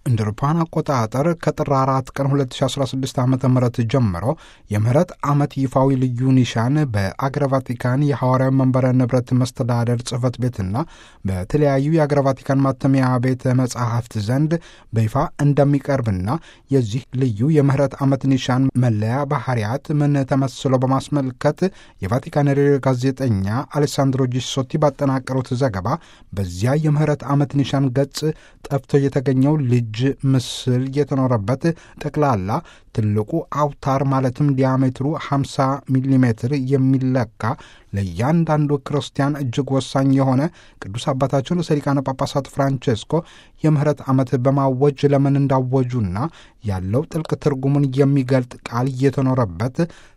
እንደ አውሮፓውያን አቆጣጠር ከጥር 4 ቀን 2016 ዓ ም ጀምሮ የምህረት ዓመት ይፋዊ ልዩ ኒሻን በአገረ ቫቲካን የሐዋርያዊ መንበረ ንብረት መስተዳደር ጽሕፈት ቤትና በተለያዩ የአገረ ቫቲካን ማተሚያ ቤተ መጻሕፍት ዘንድ በይፋ እንደሚቀርብና የዚህ ልዩ የምህረት ዓመት ኒሻን መለያ ባህርያት ምን ተመስሎ በማስመልከት የቫቲካን ሬዲዮ ጋዜጠኛ አሌሳንድሮ ጂሶቲ ባጠናቀሩት ዘገባ በዚያ የምህረት ዓመት ኒሻን ገጽ ጠፍቶ የተገኘው ልጅ ምስል የተኖረበት ጠቅላላ ትልቁ አውታር ማለትም ዲያሜትሩ 50 ሚሊ ሜትር የሚለካ ለእያንዳንዱ ክርስቲያን እጅግ ወሳኝ የሆነ ቅዱስ አባታችን ርዕሰ ሊቃነ ጳጳሳት ፍራንቼስኮ የምህረት ዓመት በማወጅ ለምን እንዳወጁና ያለው ጥልቅ ትርጉሙን የሚገልጥ ቃል እየተኖረበት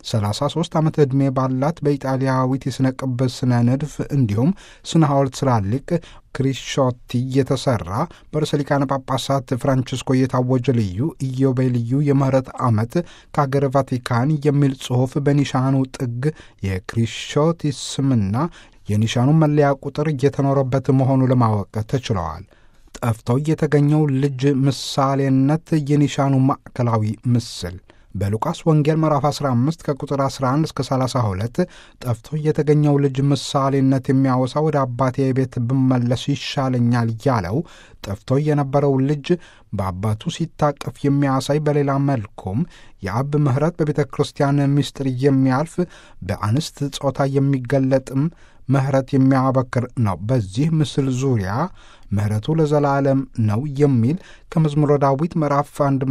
33 ዓመት ዕድሜ ባላት በኢጣሊያዊት የሥነ ቅብስ ስነ ንድፍ እንዲሁም ስነ ሐውልት ስላሊቅ ክሪሾቲ የተሰራ በርዕሰ ሊቃነ ጳጳሳት ፍራንቺስኮ የታወጀ ልዩ ኢዮቤልዩ የምህረት ዓመት ከአገረ ቫቲካን የሚል ጽሑፍ በኒሻኑ ጥግ የክሪሾቲ ስምና የኒሻኑ መለያ ቁጥር እየተኖረበት መሆኑ ለማወቅ ተችለዋል። ጠፍቶ የተገኘው ልጅ ምሳሌነት የኒሻኑ ማዕከላዊ ምስል በሉቃስ ወንጌል ምዕራፍ 15 ከቁጥር 11 እስከ 32 ጠፍቶ የተገኘው ልጅ ምሳሌነት የሚያወሳ ወደ አባቴ ቤት ብመለስ ይሻለኛል ያለው ጠፍቶ የነበረው ልጅ በአባቱ ሲታቀፍ የሚያሳይ በሌላ መልኩም የአብ ምሕረት በቤተ ክርስቲያን ምስጢር የሚያልፍ በአንስት ጾታ የሚገለጥም ምሕረት የሚያበክር ነው። በዚህ ምስል ዙሪያ ምሕረቱ ለዘላለም ነው የሚል ከመዝሙረ ዳዊት ምዕራፍ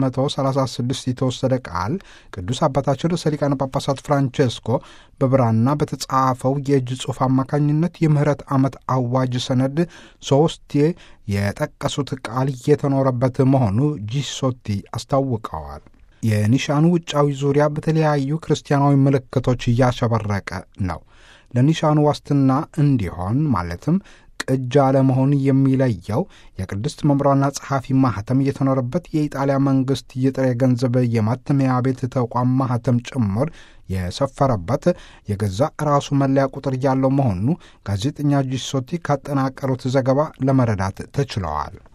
136 የተወሰደ ቃል ቅዱስ አባታችን ርዕሰ ሊቃነ ጳጳሳት ፍራንቼስኮ በብራና በተጻፈው የእጅ ጽሑፍ አማካኝነት የምህረት ዓመት አዋጅ ሰነድ ሦስቴ የጠቀሱት ቃል እየተኖረበት መሆኑ ጂሶቲ አስታውቀዋል። የኒሻኑ ውጫዊ ዙሪያ በተለያዩ ክርስቲያናዊ ምልክቶች እያሸበረቀ ነው። ለኒሻኑ ዋስትና እንዲሆን ማለትም ቅጅ አለመሆን የሚለየው የቅድስት መምሯና ጸሐፊ ማህተም እየተኖረበት የኢጣሊያ መንግሥት የጥሬ ገንዘብ የማተሚያ ቤት ተቋም ማህተም ጭምር የሰፈረበት የገዛ ራሱ መለያ ቁጥር ያለው መሆኑ ጋዜጠኛ ጂሶቲ ካጠናቀሩት ዘገባ ለመረዳት ተችለዋል።